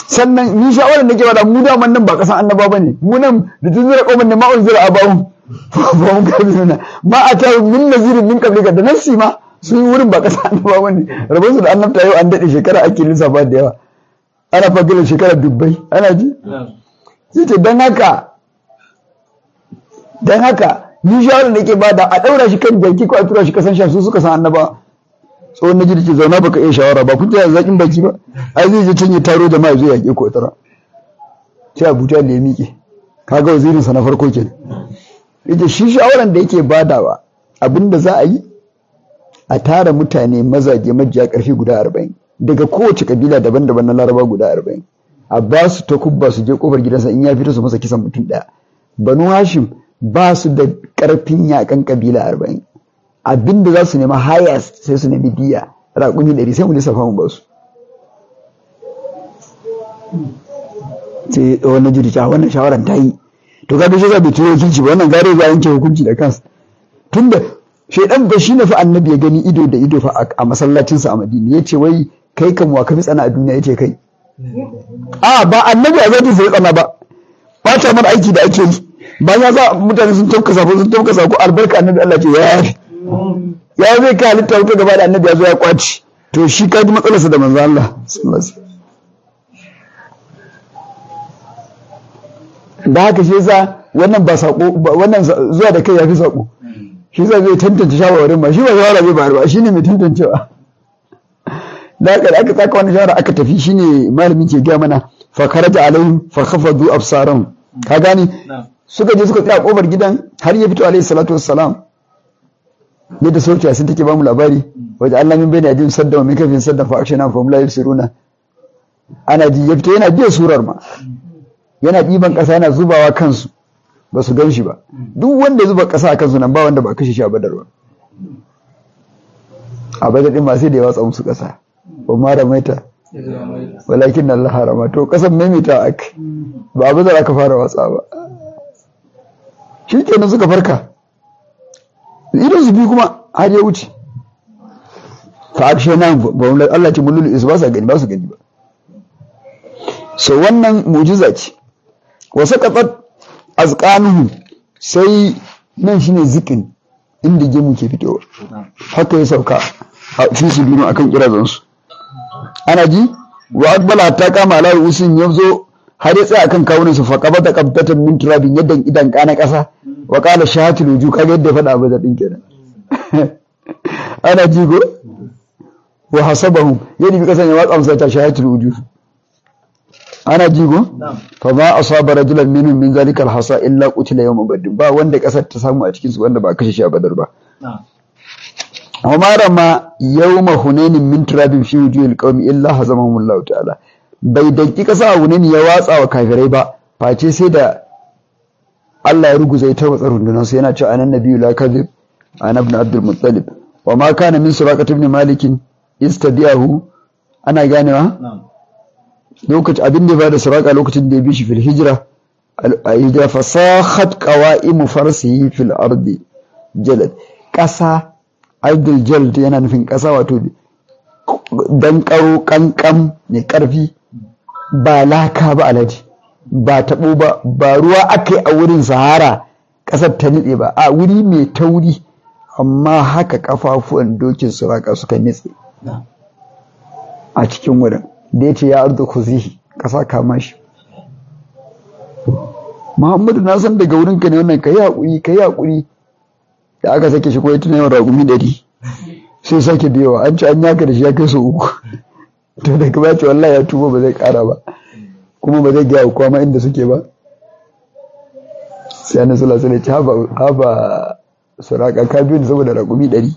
sannan ni shawarar da ke bada mu da nan ba kasan annaba bane mu nan da tunzira qauman ne ma'un zira abawun ba mun kabi nuna ma ata min nazirin min qablika da nafsi ma su yi wurin ba kasan annaba bane rabon su da annabta yau an dade shekara ake lissafa da yawa ana fagilin shekara dubbai ana ji sai ce dan haka dan haka ni shawarar da ke bada a daura shi kan jaki ko a tura shi kasan sha su suka san annaba tsohon na jirgin zauna baka iya shawara ba kun ji zaƙin baki ba ai zai je can ya taro da mai zai yaƙe ko tara sai abuja da ya miƙe kaga wazirinsa na farko ke yace shi shawaran da yake badawa abinda za a yi a tara mutane mazaje majiya ƙarfi guda arba'in daga kowace kabila daban-daban na laraba guda arba'in a ba su ta kubba su je kofar gidansa in ya fito su masa kisan mutum ɗaya banu hashim ba su da ƙarfin yaƙan kabila arba'in abinda za su nema hayas sai su nemi diya raƙumi ɗari sai mu lissafa mu ba su sai wani jirgi a wannan shawaran ta yi to kaga shi bai turo wakilci ba wannan gare za a yanke hukunci da kansa tunda shaidan ba shi ne fa annabi ya gani ido da ido fa a masallacinsa a madina ya ce wai kai kan wa ka fi tsana a duniya ya ce kai a ba annabi a zai sai tsana ba ba ta mana aiki da ake yi bayan za mutane sun tauka sako sun tauka sako albarka annabi Allah ce ya yafi ya zai kai halitta wuta gaba da annabi ya zo ya kwaci to shi ka ji matsalarsa da manzo Allah da haka shi yasa wannan ba sako wannan zuwa da kai yafi sako shi yasa zai tantance shawarwarin ba shi ba shawara zai bayar ba shine mai tantancewa da haka da aka tsaka wannan shawara aka tafi shine malamin ke gaya mana fa kharaja alaihim fa khafadu absarahum ka gani suka je suka tsaya kofar gidan har ya fito alaihi salatu wassalam yadda sauciya sun take ba mu labari wajen Allah min bayna yadin sadda wa min kafin sadda fa akshana fa hum la yusiruna ana ji ya fito yana biya surar ma yana ɗiban ƙasa yana zubawa kansu ba su gan shi ba duk wanda zuba ƙasa a kansu nan ba wanda ba kashe shi a badar ba a badar ɗin ma sai da ya watsa musu ƙasa ba ma da maita walakin Allah harama to ƙasan maimaita aka ba a badar aka fara watsa ba shi kenan suka farka idan su bi kuma har ya wuce fa akshe nan ba Allah ce mulul is ba su gani ba su gani ba so wannan mujiza ce wasu katsat azkanuhu sai nan shine zikin inda gemu ke fitowa haka ya sauka a fi su dunu akan kirazansu ana ji wa akbala ta kama ala usin ya zo har ya tsaya akan kawunan su faqaba ta qabtatan min turabin yadda idan kana kasa wa qala shahatul wuju kaga yadda faɗa ba zadin kenan ana ji go wa hasabahum yadda bi kasan ya watsa musa ta shahatul wuju ana jigo fa ma asaba rajulan minhum min zalika alhasa illa qutila yawm badr ba wanda kasar ta samu a cikin su wanda ba kashe shi a badar ba wa ma rama yawma hunain min turabin fi wujuhil qaumi illa hazamahum Allah ta'ala bai danki kasa a hunain ya watsa wa kafirai ba face sai da Allah ya ruguza ita wa rundunar su yana cewa anan nabiyyu la kadhib ana ibn abdul muttalib wa ma kana min suraqat ibn malik istadiyahu ana ganewa lokacin abin da ya bada suraka lokacin da ya bi shi fil hijira a hijira fasahat qawaimu farsihi fil ardi jalad kasa ardul jalad yana nufin kasa wato dan karo kankan ne karfi ba laka ba alhaji ba tabo ba ba ruwa akai a wurin sahara kasar ta nitse ba a wuri mai tauri amma haka kafafuwan dokin suraka suka nitse a cikin wurin da ya ce ya arzu kuzihi ƙasa kama shi muhammadu na san daga wurinka ne wannan ka yi haƙuri ka yi haƙuri da aka sake shi kuma ya tuna yawan raƙumi ɗari sai sake biyawa an ci an yaka da shi ya kai su uku to daga ba ce wallahi ya tuba ba zai ƙara ba kuma ba zai gaya kowa ma inda suke ba sai annabi sallallahu alaihi wasallam ya ce haba suraka ka biyu saboda raƙumi ɗari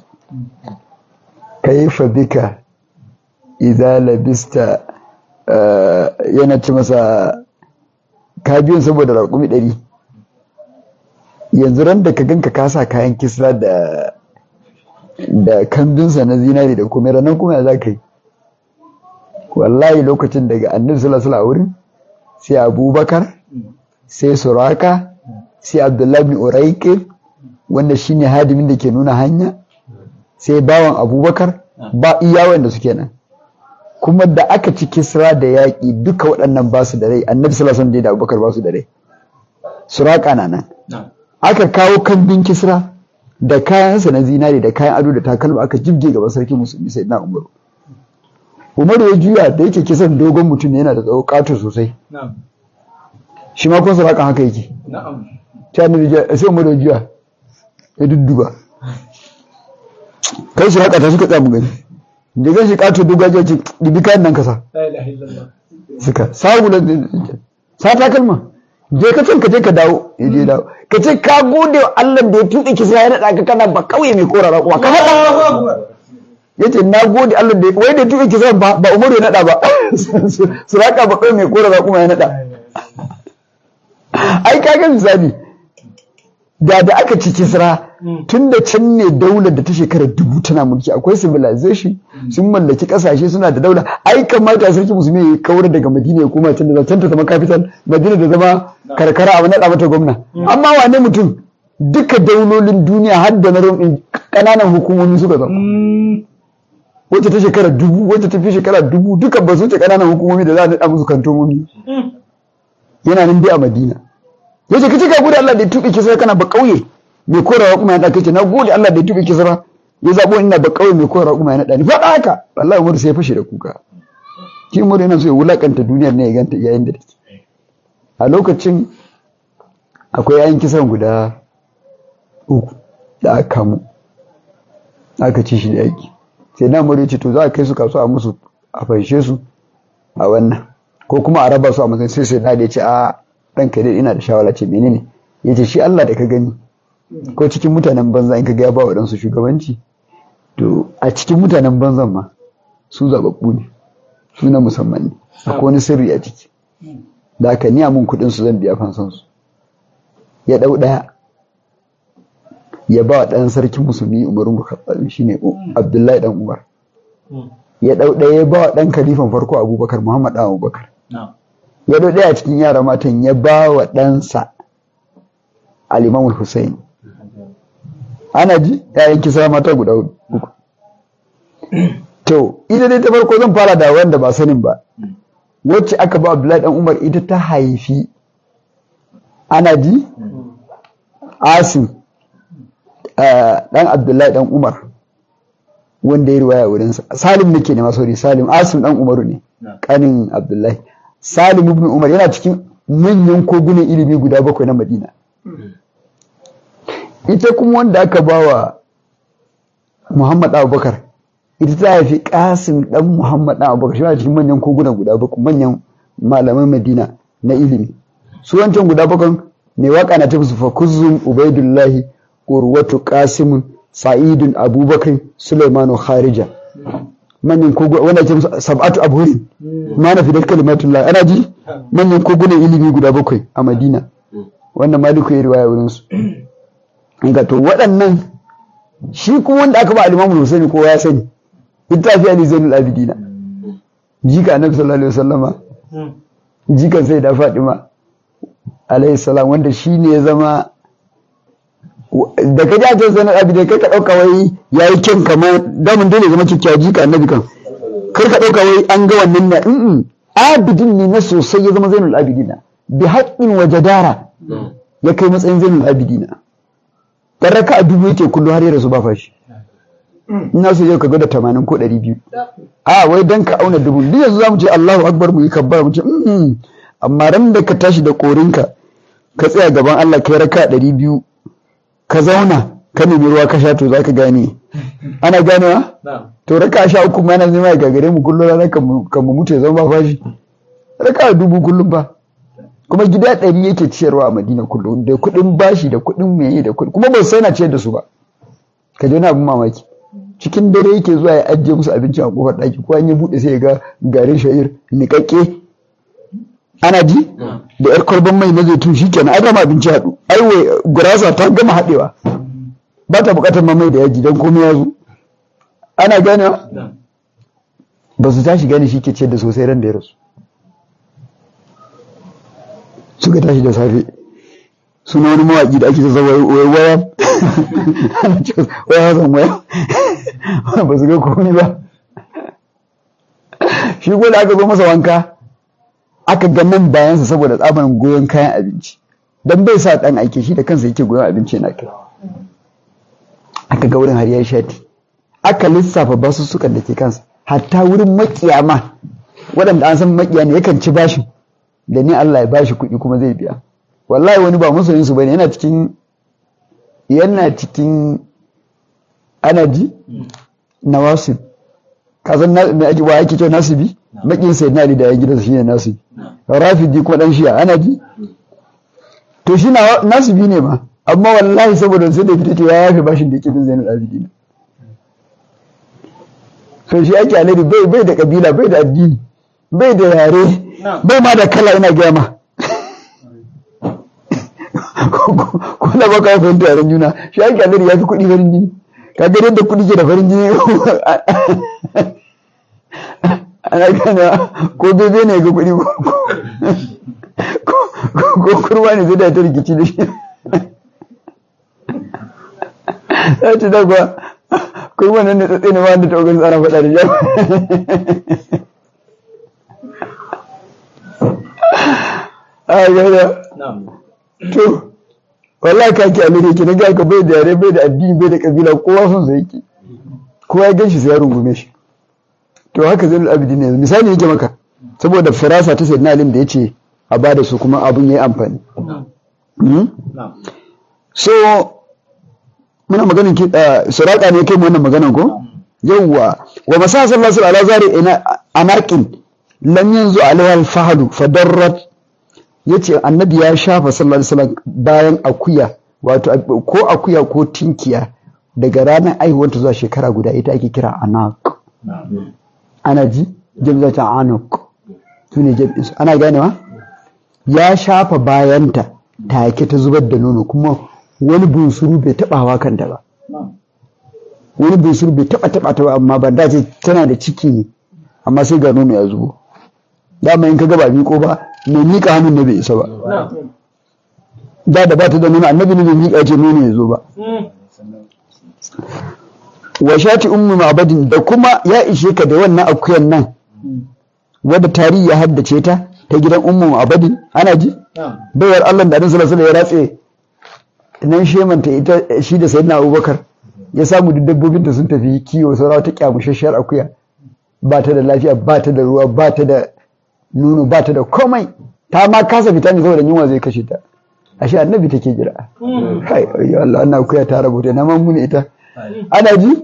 kaifa bika idza labista yana ci masa ka biyun saboda raƙumi ɗari yanzu ran da ka ganka ka sa kayan kisra da da kambinsa na zinari da kuma ranar kuma za ka yi wallahi lokacin daga annabi sallallahu alaihi wurin sai abubakar sai suraka sai abdullahi bin uraike wanda shine hadimin da ke nuna hanya sai bawan abubakar ba iya wanda suke nan kuma da aka ci kisra da yaƙi duka waɗannan ba su da rai annabi sallallahu alaihi wasallam da abubakar ba su da rai suraka na nan aka kawo kambin kisra da kayansa na zinare da kayan ado da takalma aka jibge gaban sarki musulmi sai na umaru umaru ya juya da yake kisan dogon mutum ne yana da tsawo kato sosai shi ma kun suraka haka yake ta annabi sai umaru ya juya ya dudduba kai suraka ta suka tsamu gani da zai shi kato dogaje ce dibi kayan nan kasa suka sabulan sa takalma je ka can ka je ka dawo ya je dawo ka ce ka gode wa Allah da ya tuɗe ki sai ya naɗa ka kana ba kauye mai korara kuwa ka faɗa ya ce na gode Allah da wai da ya tuɗe ki sai ba ba Umaru ya naɗa ba su raka ba kauye mai korara kuma ya naɗa ai ka ga misali da da aka ci kisra tun da can ne daular da ta shekara dubu tana mulki akwai civilization sun mallaki kasashe suna da daula ai kamata sarki musulmi ya kawar daga madina ya koma can da can ta zama capital madina da zama karkara a naɗa mata gwamna amma wane mutum duka daulolin duniya har da na rom kananan hukumomi suka zama wacce ta shekara dubu wacce ta fi shekara dubu duka ba su ce kananan hukumomi da za a naɗa musu kantomomi yana nan dai a madina yace kace ka gode Allah da ya tuɓe kisra kana ba kauye mai korawa kuma ya ɗaka ce na gode Allah da ya tuɓe kisra ya zaɓo ina ba kauye mai korawa kuma ya naɗa ni faɗa haka wallahi Umar sai ya fashe da kuka shi Umar yana so ya wulakanta duniyar ne ya ganta yayin da take a lokacin akwai yayin kisan guda uku da aka kamo aka ci shi da yaki sai na Umar ya ce to za a kai su kasuwa a musu a fanshe su a wannan ko kuma a raba su a matsayin sai sai na da ya ce a ɗanka dai ina da shawara ce menene ya ce shi Allah da ka gani ko cikin mutanen banza in ka ga ya ba wa ɗansu shugabanci to a cikin mutanen banzan ma su zababbu ne su na musamman ne akwai wani sirri a ciki da aka niya mun kuɗin su zan biya fansan su ya ɗau ɗaya ya ba wa ɗan sarkin musulmi umaru mukhabbal shine abdullahi dan umar ya ɗau ɗaya ya ba wa ɗan kalifan farko abubakar muhammad ɗan abubakar ya ɗau ɗaya cikin yara matan ya ba wa ɗansa alimamul hussein ana ji yayin kisa mata guda uku to ita dai ta farko zan fara da wanda ba sanin ba wacce aka ba abdullahi dan umar ita ta haifi ana ji asim dan abdullahi dan umar wanda ya riwaya wurinsa salim nake ne masauri salim asim dan umaru ne kanin abdullahi salim ibn umar yana cikin manyan kogunan ilimi guda bakwai na madina ita kuma wanda aka ba wa muhammad abubakar ita ta haifi kasim dan muhammad dan abubakar shi ma cikin manyan kogunan guda bakwai manyan malaman madina na ilimi su wancan guda bakwai mai waka na tafi fa kuzzum ubaidullahi urwatu qasimun sa'idun abubakar sulaimanu kharija manyan koguna wanda ake musu sab'atu abhurin ma na fidar kalimatullah ana ji manyan kogunan ilimi guda bakwai a madina wannan maliku ya riwaya wurin su ga to waɗannan shi kuma wanda aka ba al-imamu Husaini kowa ya sani littafi ali zainul abidina jika annabi sallallahu alaihi wasallama jikan sai da fatima alaihi salam wanda shine ya zama da ka ji ajiyar zainul abidina kai ka ɗauka wai ya yi kyan kamar damun dole zama kyakkyawa jika annabi kan kar ka ɗauka wai an ga wannan na in abidin ne na sosai ya zama zainul abidina bi haƙƙin wa jadara ya kai matsayin zainul abidina dan raka a dubu yake kullu har ya rasu ba fashi ina so yau ka ga da tamanin ko ɗari biyu a wai dan ka auna dubu duk yanzu za mu ce Allahu akbar mu yi kabbar mu ce amma ran da ka tashi da korinka ka tsaya gaban Allah kai raka ɗari biyu ka zauna ka nemi ruwa ka sha to za ka gane ana ganewa to raka sha uku ma yana nema ya gagare mu kullum ranar kan mu mutu ya zama ba fashi raka dubu kullum ba kuma gida ɗari yake ciyarwa a madina kullum da kuɗin bashi da kuɗin meye da kuɗin kuma ba sai na ciyar da su ba ka ji wani abin mamaki cikin dare yake zuwa ya ajiye musu abinci a kofar ɗaki ko an yi buɗe sai ya ga garin sha'ir niƙaƙƙe ana ji da yar kwalban mai na zaitun shi kenan ai dama abinci haɗu ai wai gurasa ta gama haɗewa ba ta buƙatar ma mai da yaji don komai ya zo ana ganewa ba su tashi gane shi ke ciyar da sosai ran da ya rasu suka tashi da safe suna wani mawaƙi da ake ta zama waya waya waya zan waya ba su ga komai ba shi ko da aka zo masa wanka aka ga nan bayansa saboda tsaban goyon kayan abinci dan bai sa dan aike shi da kansa yake goyon abinci na kai aka ga wurin har ya shati aka lissafa basu sukan da ke kansa hatta wurin makiyama waɗanda an san makiya ne yakan ci bashin da ni Allah ya bashi kuɗi kuma zai biya wallahi wani ba masoyin su bane yana cikin yana cikin ana ji nawasib kasan me ake wa ake cewa nasibi makin sai na da ya gidansa shine nasibi rafidi kuma dan shiya ana ji to shi nasibi ne ma amma wallahi saboda sai da fita ce ya yafe bashin da yake bin zainul abidin to shi ake alheri bai bai da kabila bai da addini bai da yare bai ma da kala ina gaya ma ko da baka ya fahimta yaren juna shi ake alheri ya fi kuɗi farin jini ka ga yadda kuɗi ke da farin jini ana gana ko bebe ne ga kuɗi ko kurma ne zai da ta rikici da shi ya ce da kuwa kurma nan da tsatsi ne ma wanda ta ogun tsara faɗa da jam a gada to wallahi ka ki alire ki na ga ka bai da yare bai da addini bai da kabila kowa son sa yake kowa ya ganshi sai ya rungume shi to haka zai abidi ne misali yake maka saboda firasa ta sayyidina alim da yace a bada su kuma abun yayi amfani so muna maganin ki suraka ne kai mu wannan maganan ko yawwa wa masa sallallahu alaihi zari ina anaqin lam yanzu alaiha al-fahlu fadarrat yace annabi ya shafa sallallahu alaihi wasallam bayan akuya wato ko akuya ko tinkiya daga ranar aihuwanta zuwa shekara guda ita ake kira anaq ana ji jamza ta anaq sune jami'in ana ganewa ya shafa bayanta take ta zubar da nono kuma wani bunsuru bai taba hawa kanta ba wani bunsuru bai taba taba ta ba amma ban dace tana da ciki ne amma sai ga nono ya zubo dama in ka ga ba miko ba mai mika hannun ne bai isa ba da da ba ta da nono annabi ne bai mika ce nono ya zo ba wa shati ummu ma'badin da kuma ya ishe ka da wannan akuyan nan wadda tarihi ya haddace ta ta gidan ummu ma'badin ana ji bayar Allah da annabi sallallahu alaihi ya ratse nan shemanta ita shi da sayyidina Abubakar ya samu duk dabbobin ta sun tafi kiwo saurawa ta kyamushashiyar akuya ba ta da lafiya ba ta da ruwa ba ta da nono ba ta da komai ta ma kasa fita ne saboda yunwa zai kashe ta ashe annabi take jira kai ayyo Allah wannan akuya ta rabuta na man mun ita ana ji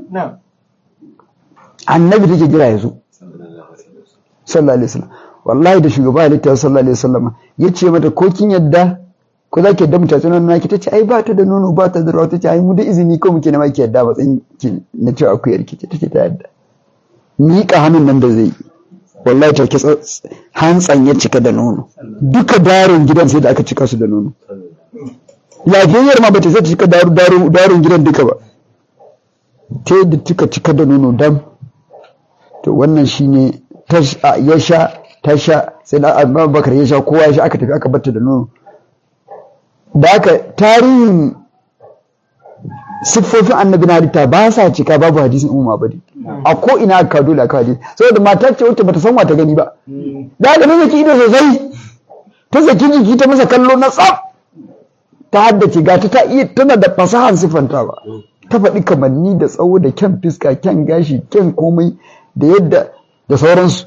annabi take jira yazo sallallahu alaihi wasallam wallahi da shugaba halitta sallallahu alaihi wasallam yace mata ko kin yadda ko za ki yadda mu tatsi nono naki tace ai ba ta da nono ba ta da ruwa tace ai mu da izini ko muke na ma ki yadda ba tsin ki na ce akuyar ki tace ta yadda miƙa hannun nan da zai yi wallahi take hantsan ya cika da nono duka darin gidan sai da aka cika su da nono lafiyayyar ma bata sai ta cika darin gidan duka ba ta da cika cika da nono dam to wannan shine ya sha ta sha sai da abubakar ya sha kowa ya sha aka tafi aka batta da nono da aka tarihin siffofin annabi na halitta ba sa cika babu hadisin umma bari a ko ina aka dole aka hadisi saboda mata ce wacce bata san wata gani ba da ga zaki ido sosai ta saki jiki ta masa kallo na tsaf ta haddace ga ta ta iya tana da fasahan siffanta ba ta faɗi kamanni da tsawo da kyan fiska kyan gashi kyan komai da yadda da sauransu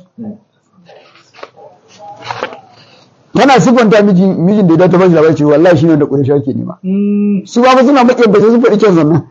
tana siffanta mijin da ya ta bashi labari ce wallahi shine da ƙunsha ke nema su ba suna maƙiyar ba sai sun faɗi kyan sannan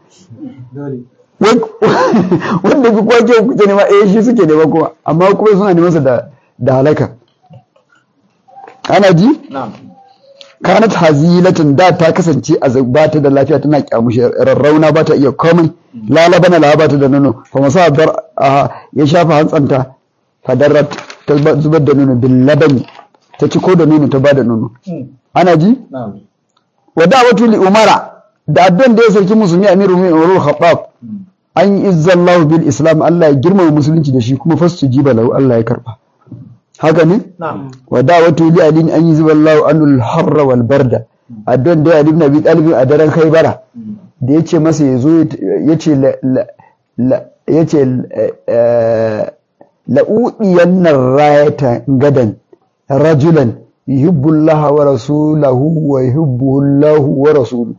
wanda fi kwa kyau kuke nema eh shi suke nema kuma amma kuma suna neman sa da da halaka ana ji kanat hazilatan da ta kasance a ba ta da lafiya tana kyamushi rarrauna ba ta iya komai lalabana la ba ta da nono fa masa dar ya shafa hantsanta fadarrat ta zubar da nono bil labani ta ci ko da nono ta ba da nono ana ji wa da'watu li umara da addan da ya sarki musulmi amirul mu'minin umar khattab an yi izzallahu bil islam Allah ya girmama musulunci da shi kuma fasu jiba lahu Allah ya karba haka ne wa da'watu li ali an yi ziballahu anul harra wal barda addan da ali ibn abi talib a daren khaybara da yace masa yazo yace yace la'udiyanna rayata gadan rajulan yuhibbu Allah wa rasulahu wa yuhibbuhu Allah wa rasuluhu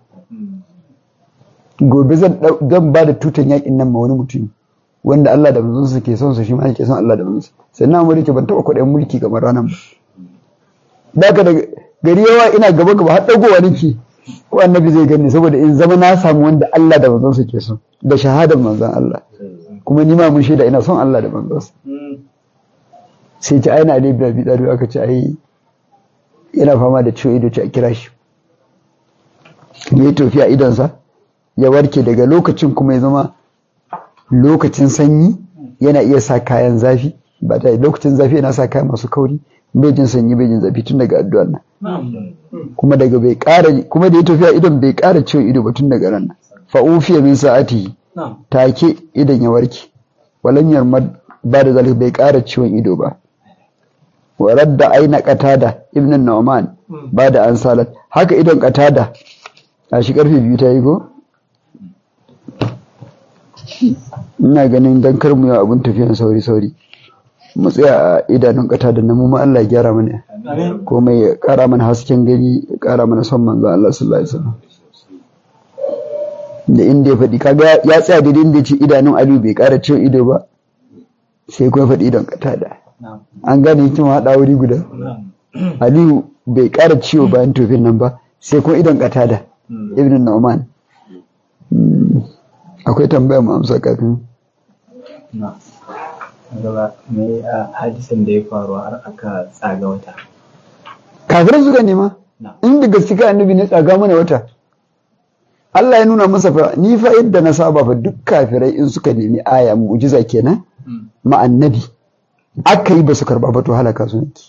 gobe zan zan ba da tutan yakin nan ma wani mutum wanda Allah da manzonsa ke son sa shi ma yake son Allah da manzonsa sannan amma yake ban taɓa kuɗin mulki kamar ranar ba daga da gari yawa ina gaba gaba har dagowa nake ko annabi zai gani saboda in zama na samu wanda Allah da manzonsa ke son da shahadar manzon Allah kuma ni ma mun shaida ina son Allah da manzonsa sai ci aina Ali bin Abi Talib aka ce ai yana fama da ciwo ido ce a kira shi ya tofi a idonsa ya warke daga lokacin kuma ya zama lokacin sanyi yana iya sa kayan zafi ba ta lokacin zafi yana sa kayan masu kauri bai jin sanyi bai jin zafi tun daga addu'ar nan kuma daga bai ƙara kuma da ya tafiya idon bai ƙara ciwon ido ba tun daga ran nan fa ufiya min sa'ati take idon ya warke walan yarmad ba da zalika bai ƙara ciwon ido ba wa radda aina qatada ibn nu'man ba da an salat haka idon qatada a shi karfe biyu ta yi ko ina ganin dan kar mu yi abun tafiyan sauri sauri mu tsaya a idanun kata da namu ma Allah ya gyara mana komai ya kara mana hasken gani ya kara mana son manzo Allah sallallahu alaihi wasallam da inda ya faɗi kaga ya tsaya da inda ya ce idanun Aliyu bai kara ciwo ido ba sai kuma faɗi idon kata da an gane hikima haɗa wuri guda Aliyu bai kara ciwo bayan tofin nan ba sai kuma idon kata da ibn Nu'man akwai tambaya mu amsa kafin gaba mai a hadisin da ya faru har aka tsaga wata kafirai suka nema inda gaskiya annabi ne tsaga mana wata Allah ya nuna masa fa ni fa yadda na saba fa duk kafirai in suka nemi aya mu'jiza kenan ma annabi aka yi ba su karba ba to halaka su nake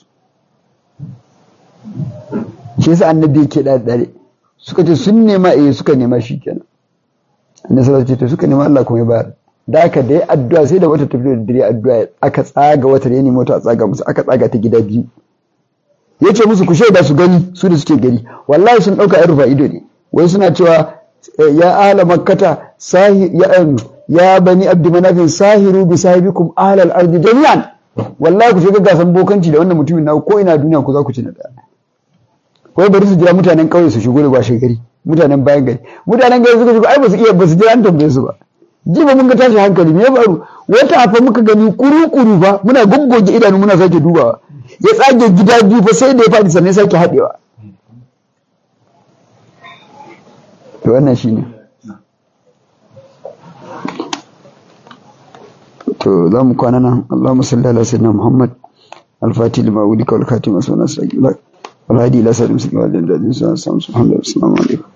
shi yasa annabi yake da dare suka ce sun nema eh suka nema shi kenan annabi sallallahu alaihi suka nema Allah kuma ya bayar da aka da ya addu'a sai da wata tafi da dare addu'a aka tsaga wata ya nemi wata a tsaga musu aka tsaga ta gida biyu ya ce musu ku shaida su gani su da suke gari wallahi sun ɗauka yan rufa ido ne wai suna cewa ya ahla makkata ya ya bani abdi manafin sahiru bi sahibikum ahlal ardi jami'an wallahi ku shiga gasan bokanci da wannan mutumin na ko ina duniya ku za ku ci na daya ko bari su jira mutanen kauye su shigo da ba gari mutanen bayan gari mutanen gari suka shigo ai ba su iya ba su jira an tambaye su ba jiba mun ga tashi hankali me ya faru wata fa muka gani kuru-kuru fa muna goggoge idanu muna sake dubawa ya tsage gida biyu fa sai da ya faɗi sannan sake haɗewa to wannan shine to za mu kwana nan Allahumma salli ala sayyidina Muhammad al-fatih lima wulika wal khatim wa sallallahu alaihi wa sallam wal hadi ila sallam sallallahu alaihi wa sallam subhanallahi wa sallam alaikum